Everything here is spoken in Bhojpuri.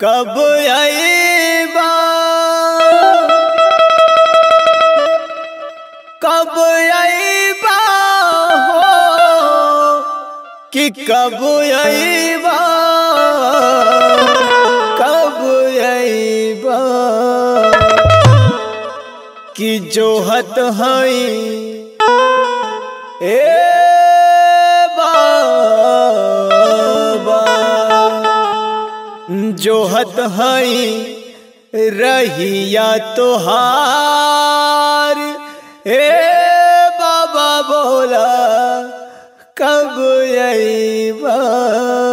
कब आईबा कब आईबा हो कि कब आईबा कब आईबा कि जोहत हई ए बाबा जोहत हई रहिया तोहार ए बाबा बोला कब अईबा